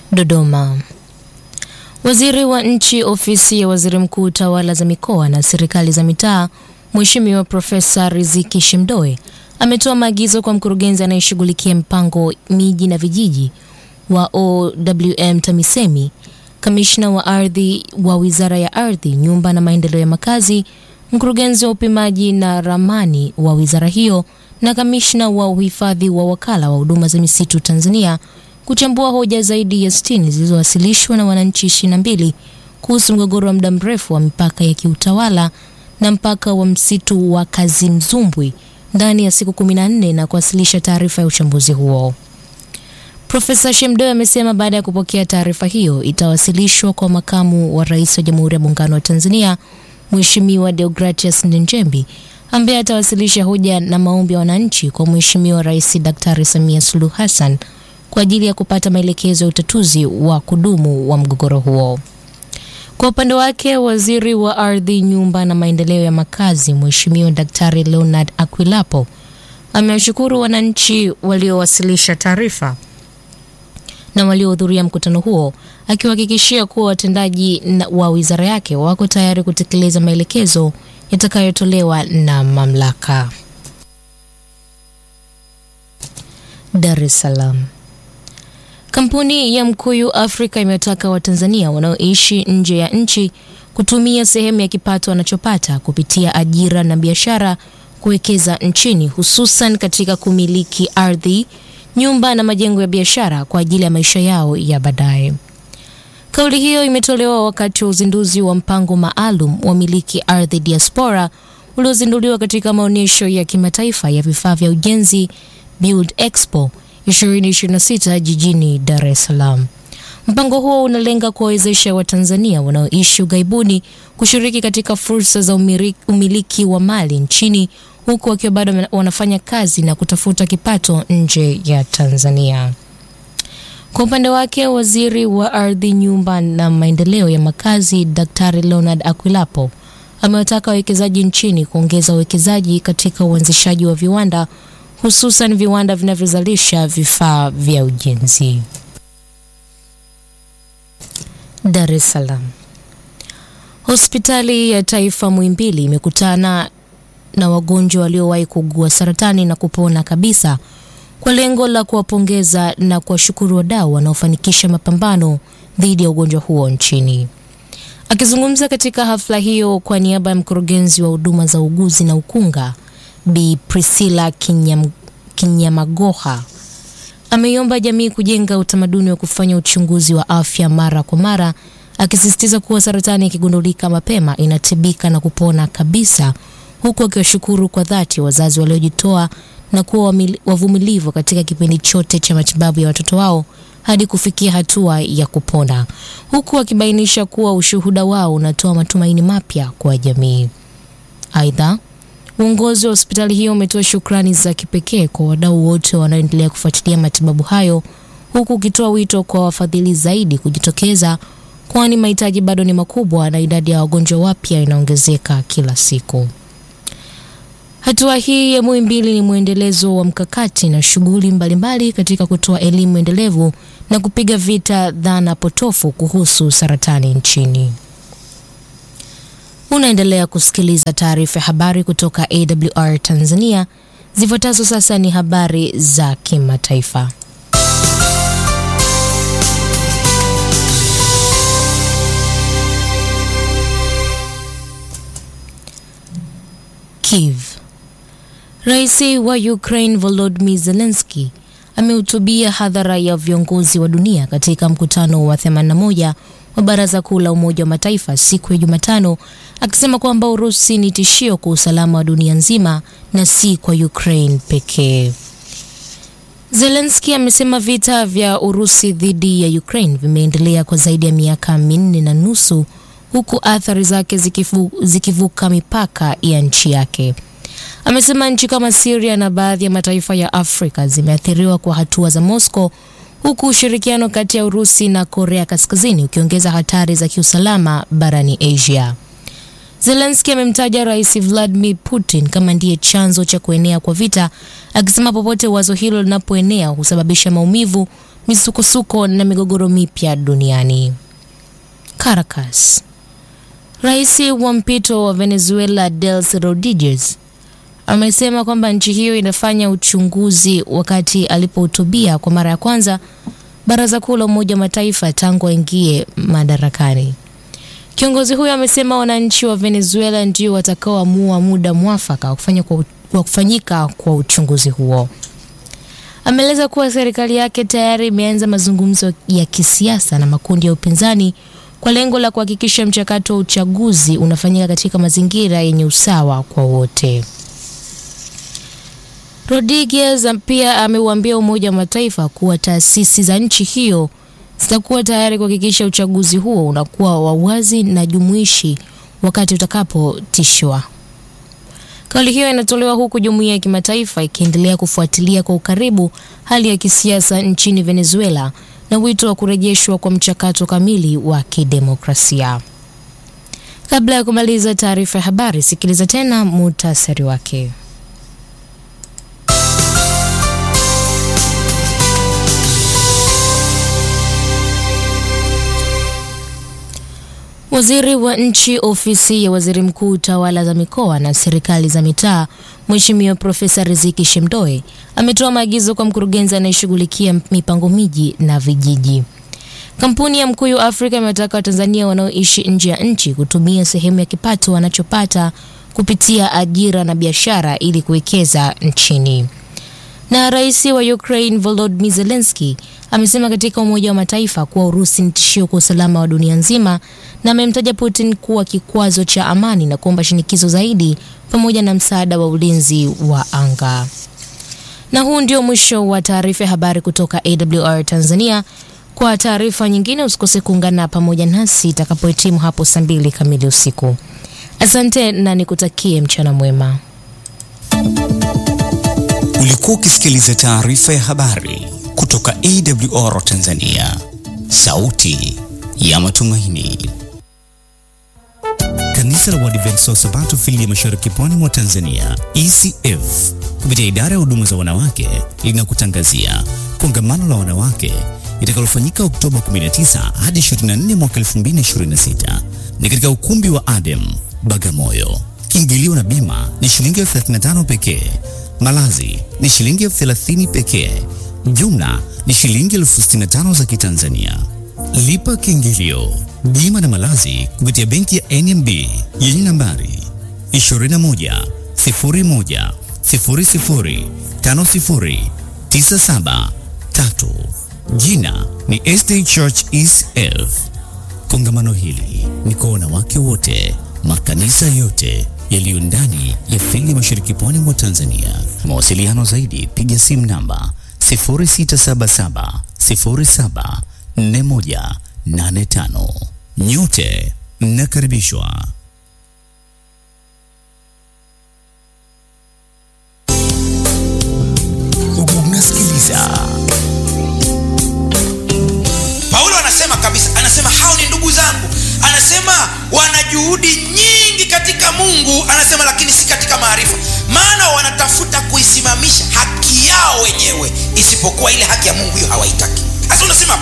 Dodoma. Waziri wa Nchi, Ofisi ya Waziri Mkuu, Tawala za Mikoa na Serikali za Mitaa, Mheshimiwa Profesa Riziki Shemdoe ametoa maagizo kwa mkurugenzi anayeshughulikia mpango miji na vijiji wa OWM TAMISEMI, kamishna wa ardhi wa Wizara ya Ardhi, Nyumba na Maendeleo ya Makazi, mkurugenzi wa upimaji na ramani wa wizara hiyo na kamishna wa uhifadhi wa Wakala wa Huduma za Misitu Tanzania kuchambua hoja zaidi ya 60 zilizowasilishwa na wananchi 22 kuhusu mgogoro wa muda mrefu wa mipaka ya kiutawala na mpaka wa msitu wa Kazimzumbwi ndani ya siku 14 na kuwasilisha taarifa ya uchambuzi huo. Profesa Shemdoe amesema baada ya kupokea taarifa hiyo itawasilishwa kwa makamu wa rais wa Jamhuri ya Muungano wa Tanzania Mheshimiwa Deogratias Ndejembi ambaye atawasilisha hoja na maombi ya wananchi kwa Mheshimiwa Rais Daktari Samia Suluhu Hassan kwa ajili ya kupata maelekezo ya utatuzi wa kudumu wa mgogoro huo. Kwa upande wake, waziri wa ardhi, nyumba na maendeleo ya makazi Mheshimiwa Daktari Leonard Akwilapo amewashukuru wananchi waliowasilisha taarifa na waliohudhuria mkutano huo, akiwahakikishia kuwa watendaji wa wizara yake wako tayari kutekeleza maelekezo yatakayotolewa na mamlaka. Dar es Salaam. Kampuni ya Mkuyu Afrika imewataka Watanzania wanaoishi nje ya nchi kutumia sehemu ya kipato wanachopata kupitia ajira na biashara kuwekeza nchini, hususan katika kumiliki ardhi, nyumba na majengo ya biashara kwa ajili ya maisha yao ya baadaye. Kauli hiyo imetolewa wakati wa uzinduzi wa mpango maalum wa miliki ardhi diaspora uliozinduliwa katika maonyesho ya kimataifa ya vifaa vya ujenzi Build Expo 2026 jijini Dar es Salaam. Mpango huo unalenga kuwawezesha Watanzania wanaoishi ughaibuni kushiriki katika fursa za umiliki wa mali nchini huku wakiwa bado wanafanya kazi na kutafuta kipato nje ya Tanzania. Kwa upande wake, waziri wa ardhi, nyumba na maendeleo ya makazi Daktari Leonard Akwilapo amewataka wawekezaji nchini kuongeza uwekezaji katika uanzishaji wa viwanda hususan viwanda vinavyozalisha vifaa vya ujenzi. Dar es Salaam. Hospitali ya Taifa Muhimbili imekutana na wagonjwa waliowahi kuugua saratani na kupona kabisa kwa lengo la kuwapongeza na kuwashukuru wadau wanaofanikisha mapambano dhidi ya ugonjwa huo nchini. Akizungumza katika hafla hiyo kwa niaba ya mkurugenzi wa huduma za uguzi na ukunga Bi Priscilla Kinyam, Kinyamagoha ameiomba jamii kujenga utamaduni wa kufanya uchunguzi wa afya mara kwa mara, akisisitiza kuwa saratani ikigundulika mapema inatibika na kupona kabisa, huku akiwashukuru kwa dhati wazazi waliojitoa na kuwa wavumilivu katika kipindi chote cha matibabu ya watoto wao hadi kufikia hatua ya kupona, huku akibainisha kuwa ushuhuda wao unatoa matumaini mapya kwa jamii. Aidha, uongozi wa hospitali hiyo umetoa shukrani za kipekee kwa wadau wote wanaoendelea kufuatilia matibabu hayo, huku ukitoa wito kwa wafadhili zaidi kujitokeza, kwani mahitaji bado ni makubwa na idadi ya wagonjwa wapya inaongezeka kila siku. Hatua hii ya Muhimbili ni mwendelezo wa mkakati na shughuli mbalimbali katika kutoa elimu endelevu na kupiga vita dhana potofu kuhusu saratani nchini. Unaendelea kusikiliza taarifa ya habari kutoka AWR Tanzania. Zifuatazo sasa ni habari za kimataifa. Kiev. Rais wa Ukraine Volodymyr Zelensky amehutubia hadhara ya viongozi wa dunia katika mkutano wa 81 wa Baraza Kuu la Umoja wa Mataifa siku ya Jumatano akisema kwamba Urusi ni tishio kwa usalama wa dunia nzima na si kwa Ukraine pekee. Zelensky amesema vita vya Urusi dhidi ya Ukraine vimeendelea kwa zaidi ya miaka minne na nusu huku athari zake zikifu, zikivuka mipaka ya nchi yake. Amesema nchi kama Syria na baadhi ya mataifa ya Afrika zimeathiriwa kwa hatua za Moscow huku ushirikiano kati ya Urusi na Korea Kaskazini ukiongeza hatari za kiusalama barani Asia. Zelensky amemtaja Rais Vladimir Putin kama ndiye chanzo cha kuenea kwa vita, akisema popote wazo hilo linapoenea husababisha maumivu, misukosuko na migogoro mipya duniani. Caracas. Rais wa mpito wa Venezuela Delcy Rodriguez amesema kwamba nchi hiyo inafanya uchunguzi wakati alipohutubia kwa mara ya kwanza Baraza Kuu la Umoja wa Mataifa tangu aingie madarakani. Kiongozi huyo amesema wananchi wa Venezuela ndio watakaoamua muda mwafaka wa kufanya kwa, wa kufanyika kwa uchunguzi huo. Ameeleza kuwa serikali yake tayari imeanza mazungumzo ya kisiasa na makundi ya upinzani kwa lengo la kuhakikisha mchakato wa uchaguzi unafanyika katika mazingira yenye usawa kwa wote. Rodriguez pia ameuambia Umoja wa Mataifa kuwa taasisi za nchi hiyo zitakuwa tayari kuhakikisha uchaguzi huo unakuwa wa wazi na jumuishi wakati utakapotishwa. Kauli hiyo inatolewa huku jumuiya ya kimataifa ikiendelea kufuatilia kwa ukaribu hali ya kisiasa nchini Venezuela na wito wa kurejeshwa kwa mchakato kamili wa kidemokrasia. Kabla ya kumaliza taarifa ya habari, sikiliza tena muhtasari wake. Waziri wa nchi ofisi ya waziri mkuu tawala za mikoa na serikali za mitaa Mheshimiwa Profesa Riziki Shemdoe ametoa maagizo kwa mkurugenzi anayeshughulikia mipango miji na vijiji. Kampuni ya Mkuyu Afrika imewataka Watanzania wanaoishi nje ya nchi kutumia sehemu ya kipato wanachopata kupitia ajira na biashara ili kuwekeza nchini. Na rais wa Ukraine Volodymyr Zelensky amesema katika Umoja wa Mataifa kuwa Urusi ni tishio kwa usalama wa dunia nzima na amemtaja Putin kuwa kikwazo cha amani na kuomba shinikizo zaidi pamoja na msaada wa ulinzi wa anga. Na huu ndio mwisho wa taarifa ya habari kutoka AWR Tanzania. Kwa taarifa nyingine usikose kuungana pamoja nasi itakapohitimu hapo saa mbili kamili usiku. Asante na nikutakie mchana mwema. Ulikuwa ukisikiliza taarifa ya habari kutoka AWR Tanzania, sauti ya matumaini. Kanisa la Waadventista wa Sabato fili ya Mashariki Pwani mwa Tanzania, ECF, kupitia idara ya huduma za wanawake linakutangazia kongamano la wanawake litakalofanyika Oktoba 19 hadi 24 mwaka 2026 ni katika ukumbi wa Adem Bagamoyo. Kiingilio na bima ni shilingi elfu 35 pekee. Malazi ni shilingi elfu 30 pekee. Jumla ni shilingi elfu 65 za Kitanzania. Lipa kiingilio, bima na malazi kupitia benki ya NMB yenye nambari 21 01 00 50 97 3. Jina ni SD Church ECF. Kongamano hili ni kwa wanawake wote, makanisa yote yaliyo ndani ya fili mashariki pwani mwa Tanzania. Mawasiliano zaidi, piga simu namba 0677 07 4185. Nyote mnakaribishwa. Unasikiliza Paulo anasema kabisa, anasema hao ni ndugu zangu, anasema wana juhudi nyingi katika Mungu, anasema lakini si katika maarifa, maana wanatafuta kuisimamisha haki yao wenyewe, isipokuwa ile haki ya Mungu hiyo hawaitaki. Sasa unasema